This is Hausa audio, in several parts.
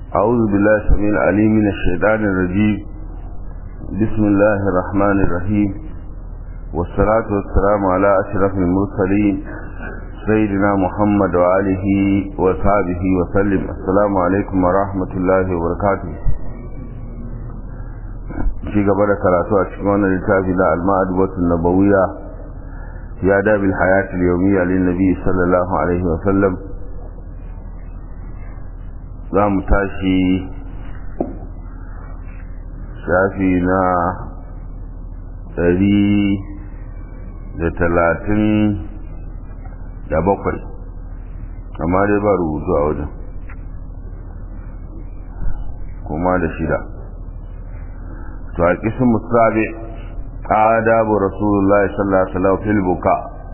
أعوذ بالله السميع العليم من الشيطان الرجيم بسم الله الرحمن الرحيم والصلاة والسلام على أشرف المرسلين سيدنا محمد وآله وصحبه وسلم السلام عليكم ورحمة الله وبركاته في قبل كراتو أشكونا لتابنا المعدبة النبوية في آداب الحياة اليومية للنبي صلى الله عليه وسلم za mu tashi shafi na ɗari da talatin da bakwai amma dai ba rubutu a wajen kuma da shida to a ƙisin musabe adabu rasulullahi sallallahu alaihi wasallam fil buka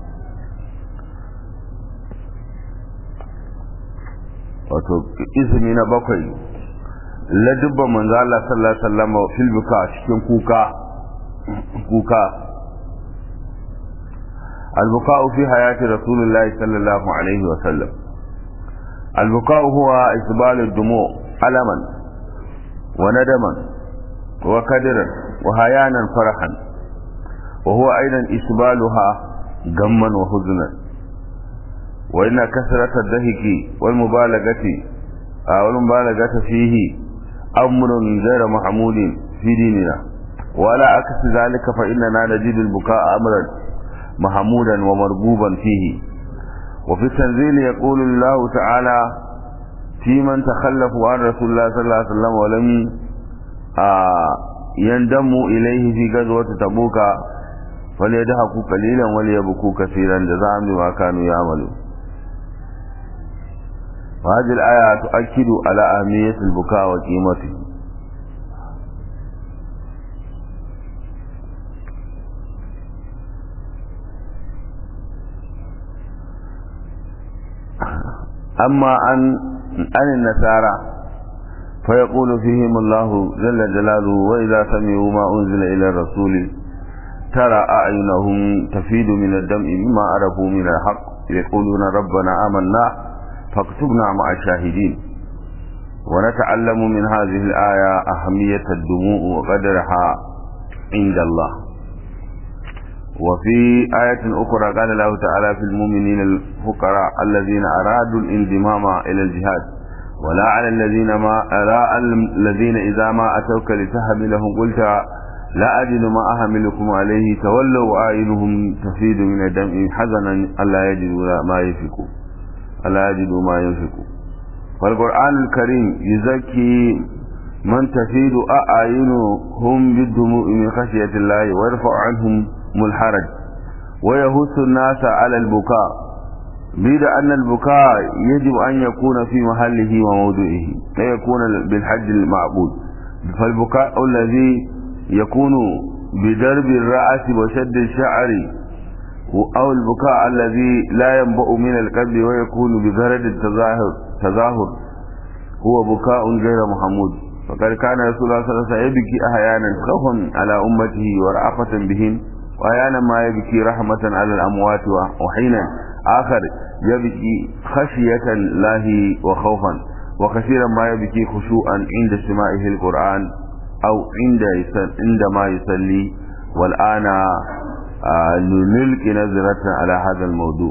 wato izini na bakwai ladubban manzo Allah sallallahu alaihi wasallam fil buka cikin kuka kuka البكاء في حياة رسول الله صلى الله عليه وسلم البكاء هو إسبال الدموع ألما وندما وكدرا وهيانا فرحا وهو أيضا إسبالها غما وحزنا وإن كثرة الدهك والمبالغة والمبالغة فيه أمر غير محمود في ديننا ولا عكس ذلك فإننا نجد البكاء أمرا محمودا ومربوبا فيه وفي التنزيل يقول الله تعالى في من تخلفوا عن رسول الله صلى الله عليه وسلم ولم يندموا إليه في غزوة تبوك فليدهكوا قليلا وليبكوا كثيرا جزاء بما كانوا يعملون وهذه الآية تؤكد على أهمية البكاء وقيمته أما عن عن النسارى فيقول فيهم الله جل جلاله وإذا سمعوا ما أنزل إلى الرسول ترى أعينهم تفيد من الدمع مما عرفوا من الحق يقولون ربنا آمنا فاكتبنا مع الشاهدين ونتعلم من هذه الآية أهمية الدموع وقدرها عند الله وفي آية أخرى قال الله تعالى في المؤمنين الفقراء الذين أرادوا الانضمام إلى الجهاد ولا على الذين ما لا الذين إذا ما أتوك لتحملهم قلت لا أجد ما أحملكم عليه تولوا وآينهم تفيد من الدم حزنا ألا يجدوا ما ينفقوا ألا يجدوا ما ينفقوا فالقرآن الكريم يزكي من تفيد أعينهم بالدموع من خشية الله ويرفع عنهم الحرج ويهث الناس على البكاء بيد أن البكاء يجب أن يكون في محله وموضعه لا يكون بالحج المعبود فالبكاء الذي يكون بدرب الرأس وشد الشعر أو البكاء الذي لا ينبأ من القلب ويكون ببرد التظاهر تظاهر هو بكاء غير محمود فقد كان رسول الله صلى الله عليه وسلم يبكي أحيانا خوفا على أمته ورأفة بهم وأحيانا ما يبكي رحمة على الأموات وحينا آخر يبكي خشية الله وخوفا وكثيرا ما يبكي خشوعا عند سماعه القرآن أو عند عندما يصلي والآن آه لنلقي نظرة على هذا الموضوع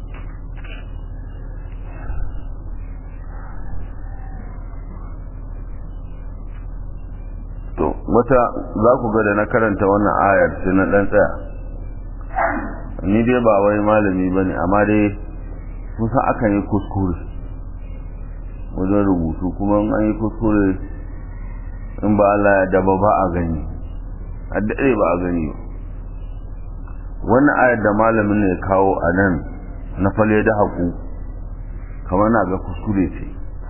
to wata za ku ga da na karanta wannan ayar sai na dan tsaya ni dai ba wai malami bane amma dai kusa akan yi kuskure wajen rubutu kuma an yi kuskure in ba Allah ya daba ba a gani a daɗe ba a gani wannan ayar da malamin ne kawo a nan na fale da haƙu kamar na ga kuskure ce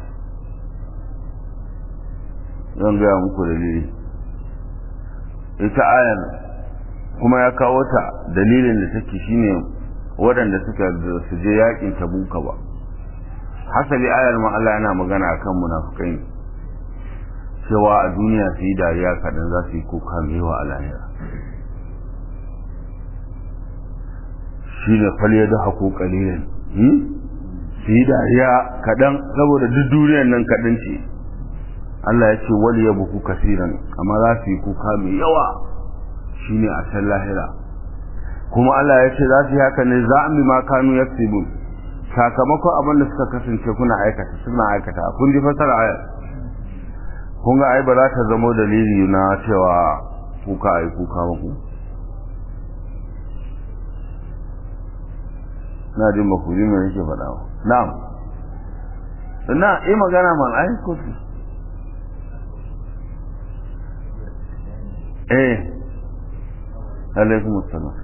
zan gaya muku dalili ita ayar kuma ya kawo ta dalilin da take shine waɗanda suka su je yakin tabuka ba hasali ayar ma Allah yana magana akan munafukai ne cewa a duniya su yi dariya kaɗan za su yi kuka mewa a lahira shi ne falye da haƙo ƙalilin su yi dariya kaɗan saboda duk duniyan nan kaɗan ce Allah ya ce wal yabku kaseeran amma za su yi kuka mai yawa shine a san lahira kuma Allah ya ce za su yi haka ne za mu ma kanu yaksibun sakamakon abin da suka kasance kuna aikata suna aikata kun ji fasara ayar kun ga ai ba za ta zama dalili na cewa kuka ai kuka ba ku na jin ba ku ji me yake faɗa ba na'am na yi magana man ai ko eh alaikum assalam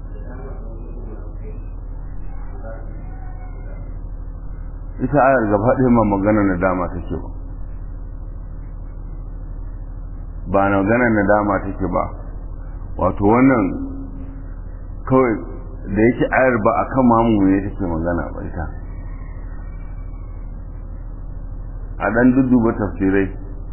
ita ayar gaba ɗaya ma magana na dama take ba ba na magana na dama take ba wato wannan kawai da yake ayar ba a kan mamu ne take magana ba ita a ɗan dudduba tafsirai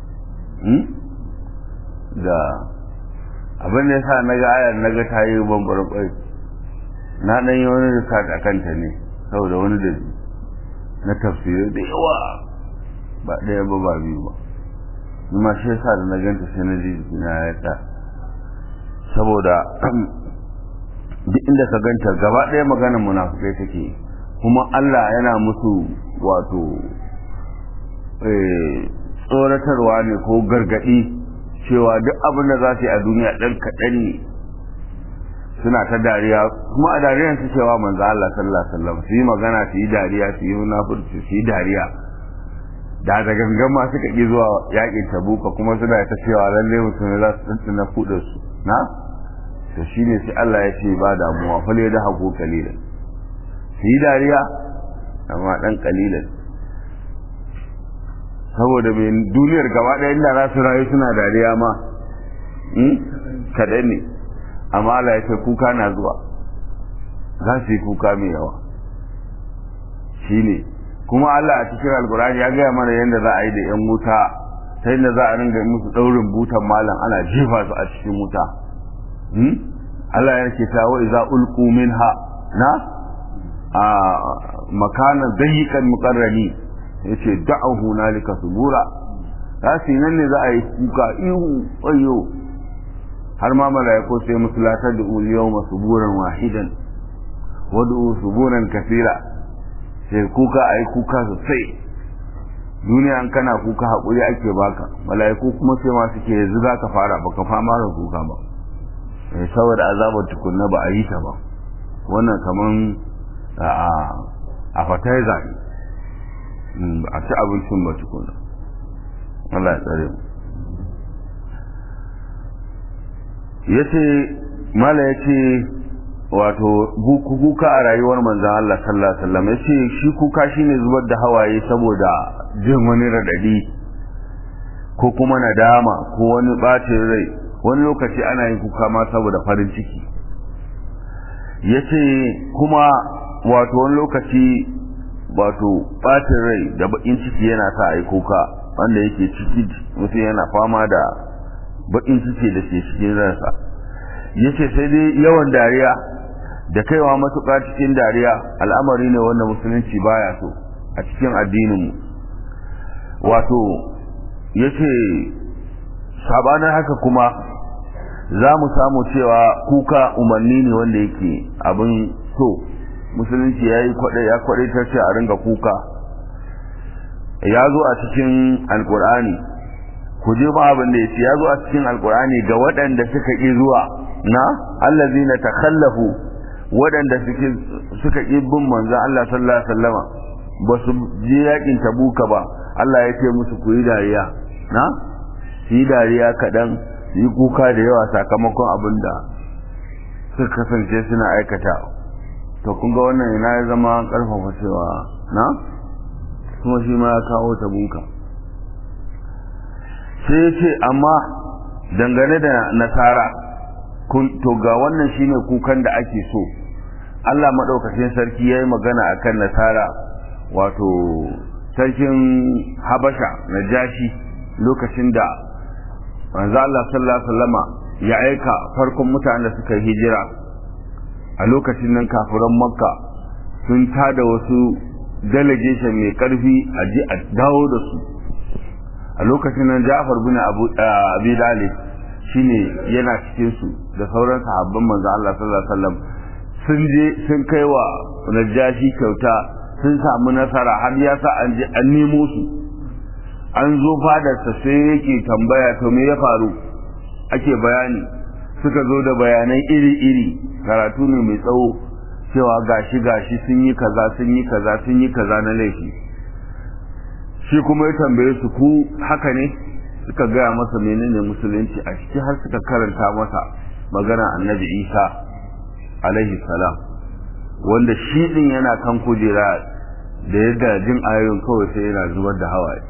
da abin da ya sa na ga ayar na ga ta yi bambar kwai na ɗan yi wani research a kanta ne saboda wani da na tafsirai da yawa ba ɗaya ba ba biyu ba ma shi yasa da na ganta sai na ji na ya ta saboda duk inda ka ganta gaba ɗaya maganar munafukai take kuma Allah yana musu wato tsoratarwa ne ko gargaɗi cewa duk abin da za su yi a duniya ɗan kaɗan ne suna ta dariya kuma a dariyar su cewa manzo Allah sallallahu alaihi wasallam su yi magana su yi dariya su yi munafurci su yi dariya da da gangan ma suka ƙi zuwa yaƙin tabuka kuma suna ta cewa lalle mutum za su tsantsana kuɗin su na to shine sai Allah ya ce ba damuwa fa da hako kalilan su yi dariya amma ɗan kalilan saboda mai duniyar gaba ɗaya inda za su rayu suna dariya ma kaɗan ne amma Allah ya ce kuka na zuwa za su yi kuka mai yawa shi ne kuma Allah a cikin alkurani ya gaya mana yadda za a yi da 'yan wuta ta yadda za a ringa musu ɗaurin butan malam ana jefa su a cikin wuta Allah ya ke ta wa'iza ulku minha na a makanan dayyikan muqarrani yace da'ahu hunalika subura za su yi nan ne za a yi kuka ihu ayyo har ma mala'iku sai musulatar da uliyau masuburan wahidan wadu suburan kasira sai kuka a yi kuka sosai duniya an kana kuka haƙuri ake baka mala'iku kuma sai ma suke yanzu za ka fara baka fama da kuka ba saboda azabar tukunna ba a yi ta ba wannan kaman a fataiza ne a ci abincin ba tukunna Allah ya tsare mu yace mala yace wato kuka a rayuwar manzon Allah sallallahu alaihi wasallam yace shi kuka shine zubar da hawaye saboda jin wani radadi ko kuma nadama ko wani bacin rai wani lokaci ana yin kuka ma saboda farin ciki yace kuma wato wani lokaci wato bacin rai da bakin ciki yana sa a yi kuka wanda yake ciki mutum yana fama da bakin ciki da ke cikin ransa yace sai dai yawan dariya da kaiwa matuƙa cikin dariya al'amari ne wanda musulunci baya so a cikin addininmu wato yace sabanin haka kuma za mu samu cewa kuka umarni ne wanda yake abin so musulunci ya yi ya kwaɗaitar ce a ringa kuka ya zo a cikin alkur'ani ku je ma abin da ya ce ya zo a cikin alkur'ani ga waɗanda suka ƙi zuwa na allazina takhallafu waɗanda suke suka ƙi bin manzon Allah sallallahu alaihi wasallama ba su je yakin tabuka ba Allah ya ce musu ku yi dariya na su yi dariya kaɗan su yi kuka da yawa sakamakon abin da suka kasance suna aikata to kun ga wannan ina ya zama ƙarfafa cewa na kuma shi ma ya kawo tabuka sai ya ce amma dangane da nasara to ga wannan shine kukan da ake so Allah maɗaukacin sarki ya yi magana a kan nasara wato sarkin habasha na jashi lokacin da manzo Allah sallallahu alaihi wasallama ya aika farkon mutanen da suka hijira a lokacin nan kafiran makka sun tada wasu delegation mai karfi a ji a dawo da su a lokacin nan Ja'far bin Abu Abi Talib shine yana cikin su da sauran sahabban manzo Allah sallallahu alaihi wasallam sun je sun kai wa Najashi kyauta sun samu nasara har ya sa an je an nemo su an zo fadarsa sai yake tambaya to me ya faru ake bayani suka zo da bayanai iri-iri karatu ne mai tsawo cewa gashi gashi sun yi kaza sun yi kaza sun yi kaza na laifi shi kuma ya tambaye su ku haka ne suka gaya masa menene musulunci a ciki har suka karanta masa magana annabi isa alaihi salam wanda shi din yana kan kujera da yadda jin ayoyin kawai sai yana zubar da hawaye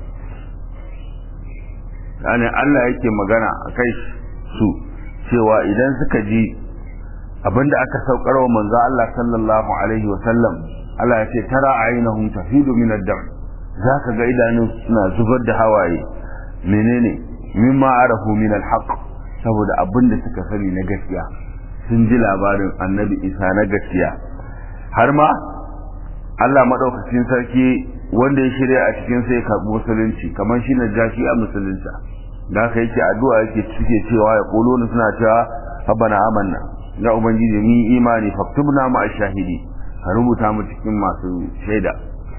yani Allah yake magana a kai su cewa idan suka ji abinda aka saukar wa manzo Allah sallallahu alaihi wa sallam Allah ya ce tara ainahum tafidu min ad-dam zaka ga idanun suna zubar da hawaye menene mimma arafu min al-haq saboda abinda suka sani na gaskiya sun ji labarin annabi Isa na gaskiya har ma Allah madaukakin sarki wanda ya shirya a cikin sai karɓi musulunci kamar shi na jashi a musulunta da haka yake addu'a yake cike cewa ya kuluna suna cewa rabbana amanna ya ubangiji mun yi imani faktubna ma ashahidi ka rubuta mu cikin masu shaida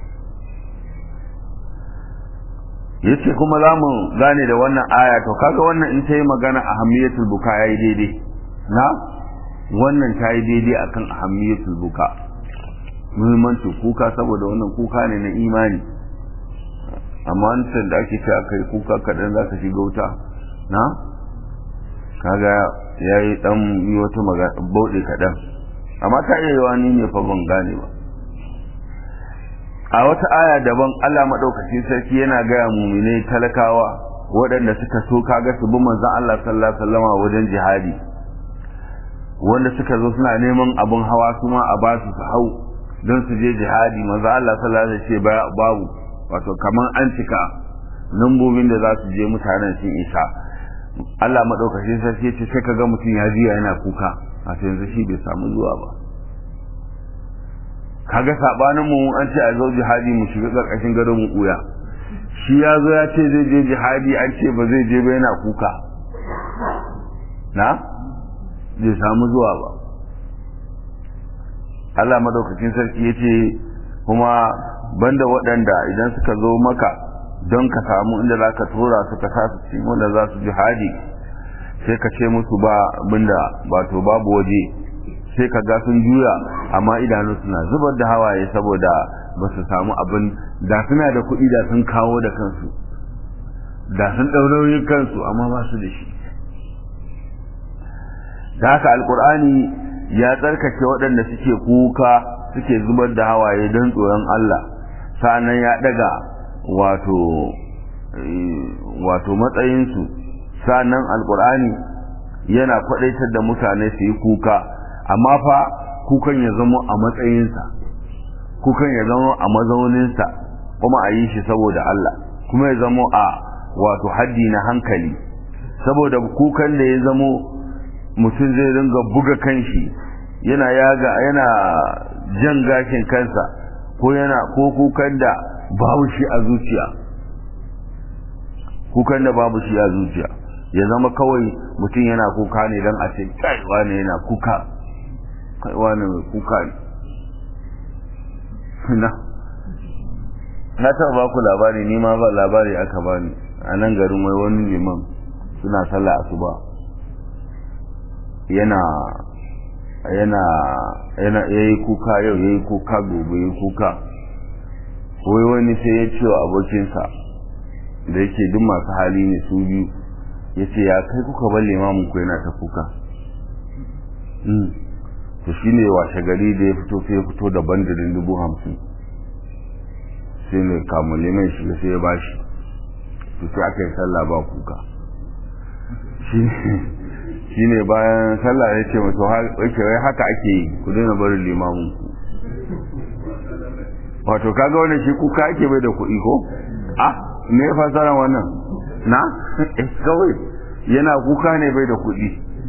yace kuma za mu gane da wannan aya to kaga wannan in ta yi magana ahammiyatul buka yayi daidai na wannan ta yi daidai akan ahammiyatul buka muhimmancin kuka saboda wannan kuka ne na imani amma wancan da ake cewa kai kuka kaɗan za ka shiga wuta na kaga ya yi ɗan yi wata magana bauɗe kaɗan amma ta iya yawa ni ne fa ban gane ba a wata aya daban Allah maɗaukacin sarki yana gaya mumine talakawa waɗanda suka so kaga su bi manzon Allah sallallahu alaihi wasallam wajen jihadi wanda suka zo suna neman abun hawa su ma a basu su hau don su je jihadi manzo Allah sallallahu alaihi wasallam ce babu wato kaman an cika lambobin da za su je mutanen sun isa Allah madaukakin sarki ce sai kaga mutum ya jiya yana kuka a yanzu shi bai samu zuwa ba kaga sabanin mu an ce a zo jihadi mu shiga karkashin gadon mu kuya shi ya zo ya ce zai je jihadi an ce ba zai je ba yana kuka na bai samu zuwa ba Allah madaukakin sarki ya ce kuma banda waɗanda idan suka zo maka don ka samu inda za ka tura su ka sa su cikin wanda za su jihadi sai ka ce musu ba abinda wato babu waje sai ka ga sun juya amma idanu suna zubar da hawaye saboda ba su samu abin da suna da kuɗi da sun kawo da kansu da sun ɗaurauyin kansu amma ba su da shi da haka alkur'ani ya tsarkake waɗanda suke kuka suke zubar da hawaye don tsoron Allah sa'annan ya daga wato wato matsayinsu sa'annan alkur'ani yana kwadaitar da mutane su yi kuka amma fa kukan ya zama a matsayinsa kukan ya zama a mazauninsa kuma a yi shi saboda Allah kuma ya zama a wato haddi na hankali saboda kukan da ya zamo mutum zai ringa buga kanshi yana yaga yana jan gashin kansa ko yana ko kukan da babu shi a zuciya kukan da babu shi a zuciya ya zama kawai mutum yana kuka ne don a ce kai wane yana kuka kai wane mai kuka ne na na taɓa ba ku labari ni ma ba labari aka bani a nan garin wai wani liman suna sallah asuba yana yana yana yayi kuka yau yayi kuka gobe yayi kuka wai wani sai ya ce wa abokinsa da yake duk masu hali ne su biyu ya ce ya kai kuka bar limamin ku yana ta kuka to shi ne washe gari da ya fito sai ya fito da bandirin dubu hamsin sai ne kamun liman shi sai ya bashi to sai aka yi sallah ba kuka shi ne bayan sallah ya ce masu wai haka ake yi ku daina barin limamin ku wato kaga wannan shi kuka ake bai da kuɗi ko ah me ya fasara wannan na kawai yana kuka ne bai da kuɗi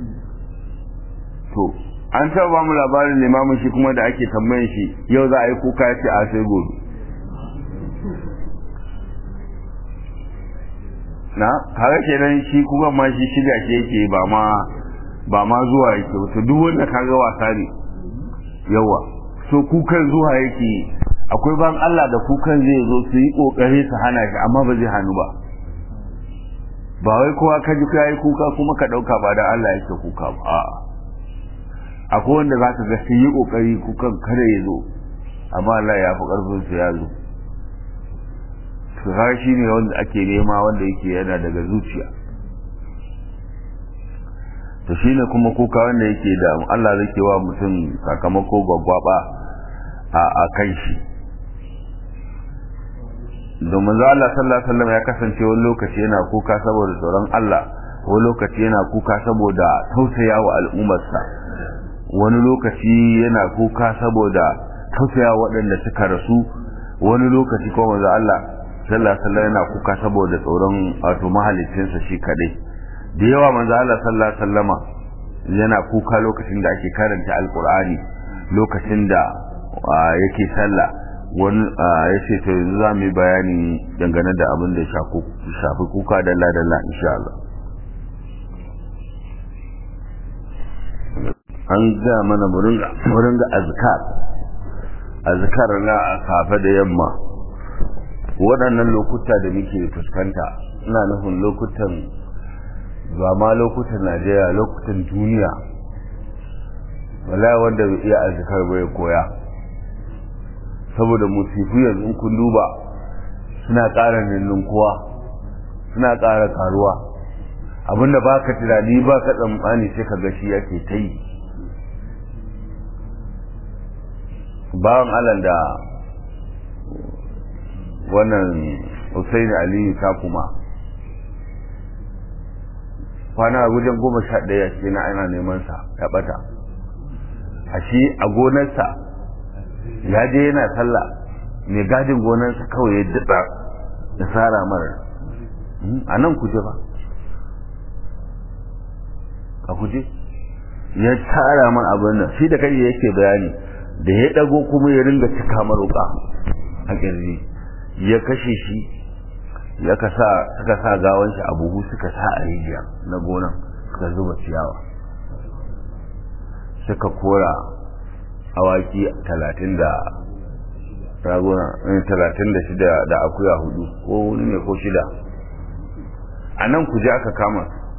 to an taɓa ba mu labarin limamin shi kuma da ake tambayin shi yau za a yi kuka ya ce a sai gobe na kaga kenan shi kuma ma shi shiga ke yake ba ma ba ma zuwa yake to duk wanda kaga wasa ne yawa so kukan zuwa yake akwai ban Allah da kukan zai zo su yi kokari su hana shi amma ba zai hannu ba ba wai kowa ka ji kai kuka kuma ka dauka ba da Allah yake kuka ba a'a akwai wanda zaka ga su yi kokari kukan kada ya zo amma Allah ya fi karfin su ya zo to shi ne wanda ake nema wanda yake yana daga zuciya to shine kuma kuka wanda yake da Allah zai wa mutum sakamako gwaggwaba a a kan shi domin za Allah sallallahu alaihi wasallam ya kasance wani lokaci yana kuka saboda tsoron Allah wani lokaci yana kuka saboda tausaya wa al'ummarsa wani lokaci yana kuka saboda tausaya waɗanda suka rasu wani lokaci kuma manzo Allah sallallahu alaihi yana kuka saboda tsoron wato mahalicinsa shi kadai da yawa manzo Allah sallallahu alaihi wasallama yana kuka lokacin da ake karanta alqur'ani lokacin da yake sallah wani ya ce to yanzu za mu yi bayani dangane da abin da ya shafi kuka dalla dalla insha Allah an ga mana murin ga azkar azkar na safe da yamma waɗannan lokuta da muke fuskanta ina nufin lokutan ba ma lokutan najeriya lokutan duniya wala wanda bai iya azkar bai koya saboda musifu yanzu kun duba suna ƙara ninninkuwa suna ƙara ƙaruwa abinda ba ka tunani ba ka tsammani sai ka gashi yake ta yi bawan alal da wannan Hussein Aliyu ta kuma kwana wajen goma sha ɗaya ce na ana neman sa ya ɓata a shi a gonarsa ya je yana sallah mai gadin gonarsa kawai ya daɗa da tsara mara a nan kuje ba a kuje ya tsara man abin nan shi da kai yake bayani da ya ɗago kuma ya ringa cika maruka a ƙirji ya kashe shi ya kasa suka sa gawan shi a buhu suka sa a rijiya na gonan suka zuba ciyawa suka kora awaki talatin da raguna talatin da shida da akuya hudu ko wani ne ko shida a nan kuje aka kama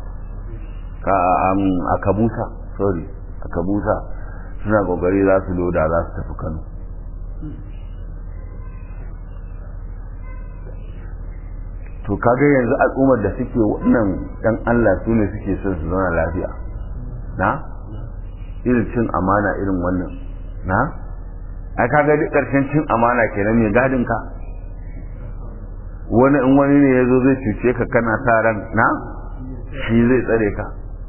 a kabusa sorry a kabusa suna kokari za su loda za su tafi kano to kaga yanzu al'ummar da suke wannan dan Allah su ne suke son su zauna lafiya na irin cin amana irin wannan na ai kaga duk karshen cin amana kenan mai gadin ka wani in wani ne yazo zai cuce ka kana sa ran na shi zai tsare ka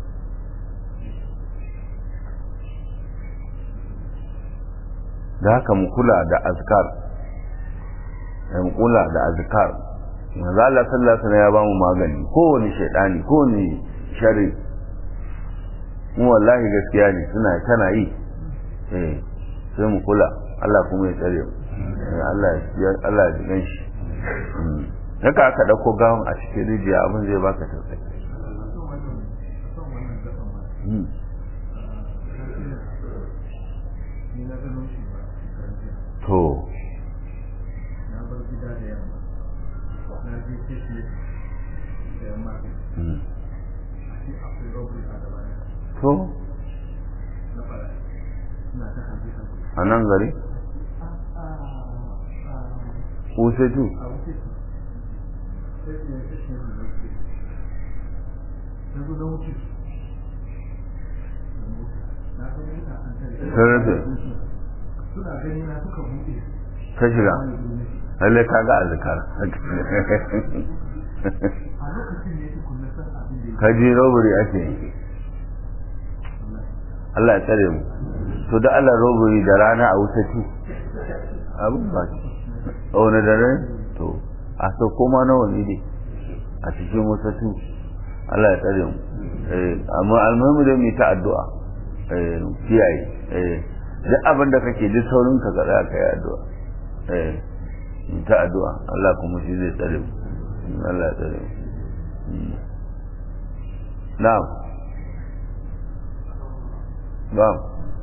da haka mu kula da azkar mu kula da azkar manzo Allah sallallahu alaihi ya bamu magani kowane shaydani kowane shari mu wallahi gaskiya ne suna tana yi eh sai mu kula Allah kuma ya tsare mu Allah ya Allah ya jigan shi haka aka dauko gawon a cikin rijiya abin zai baka tausayi to to a nan gari wusetu sarrafe ta shiga lalle ka ga azikar ka ji robbery ake yi Allah ya tsare mu to da Allah robbery da rana a wuta tu abin ba shi a wani dare to a so koma nawa ne dai a cikin wuta tu Allah ya tsare mu amma almuhimu dai mu ta addu'a kiyaye duk abin da kake duk saurin ka ga ka yi addu'a ta addu'a Allah kuma shi zai tsare mu Allah ya tsare mu na'am na'am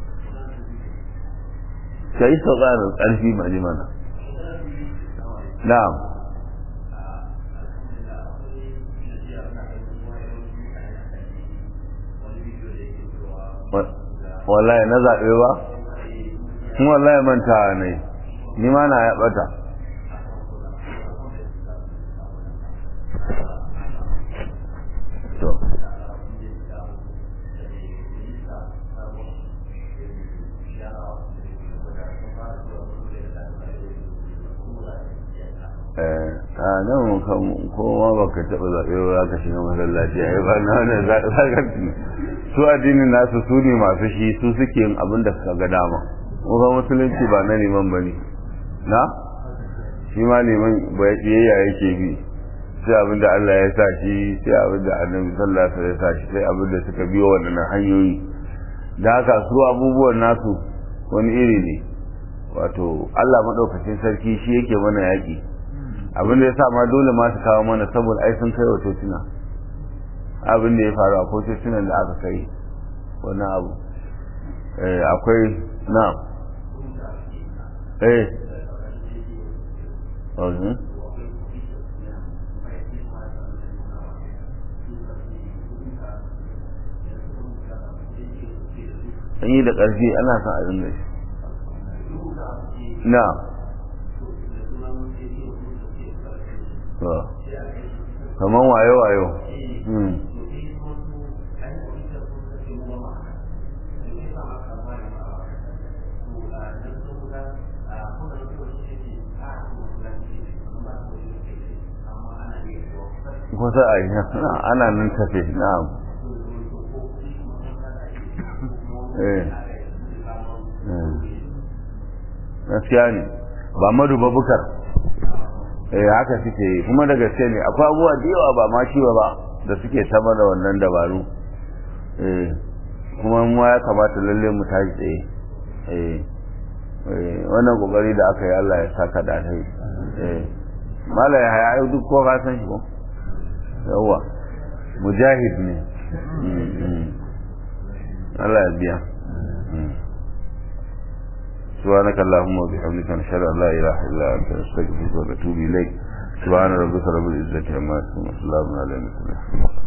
ka yi sauƙarar ƙarfi maji mana na'am wallahi na zaɓe ba kuma wallahi manta ne ni ma na ya ɓata a nan kowa ba ka taɓa zaɓe ba ka shiga masallaci a yi ba na wani zagarci su addinin nasu su ne masu shi su suke yin abin da suka ga dama kuma musulunci ba na neman ba ne na shi ma neman biyayya yake bi sai abin da Allah ya sa shi sai abin da annabi sallallahu alaihi ya sa shi sai abin da suka biyo waɗannan hanyoyi da haka su abubuwan nasu wani iri ne wato Allah maɗaukacin sarki shi yake mana yaƙi abin da ya sa ma dole ma su kawo mana saboda ai sun kai wa tocina abin da ya faru a tocinan da aka kai wani abu akwai na eh an yi da ƙarfi ana son abin da shi na kamar wayo-wayo kusa a yi ana nan tafe na'am gaskiya ne ba madu babukar eh haka suke yi kuma da gaske ne akwai abubuwa da yawa ba ma ciwo ba da suke sama da wannan dabaru eh kuma mu ya kamata lalle mu tashi tsaye eh wannan kokari da aka yi Allah ya saka da alheri eh mala ya haya duk ko ka san shi ko yawa mujahid ne Allah ya biya سبحانك اللهم وبحمدك نشهد ان لا اله الا انت نستغفرك ونتوب اليك سبحان ربك رب العزه عما يصفون وسلام على المرسلين